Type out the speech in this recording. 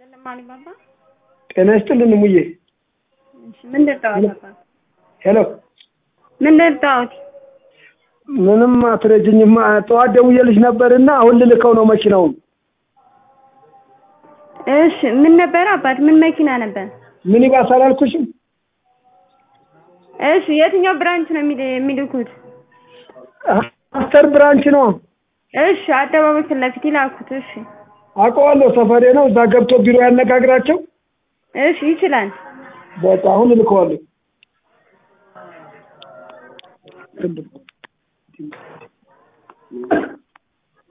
ይስጥልን አሊባባ። ጤና ይስጥልን እሙዬ። እሺ ምን ልርዳዎት አባት? ሄሎ ምን ልርዳዎት? ምንም አትረጅኝም። ጠዋት ደውዬልሽ ነበርና አሁን ልልከው ነው መኪናውን። እሺ ምን ነበር አባት? ምን መኪና ነበር? ሚኒባስ አላልኩሽም? እሺ የትኛው ብራንች ነው የሚል- የሚልኩት? ማስተር ብራንች ነው። እሺ አደባባይ ፊት ለፊት ይላኩት። እሺ አውቀዋለሁ፣ ሰፈሬ ነው። እዛ ገብቶ ቢሮ ያነጋግራቸው። እሺ ይችላል። በቃ አሁን እልከዋለሁ።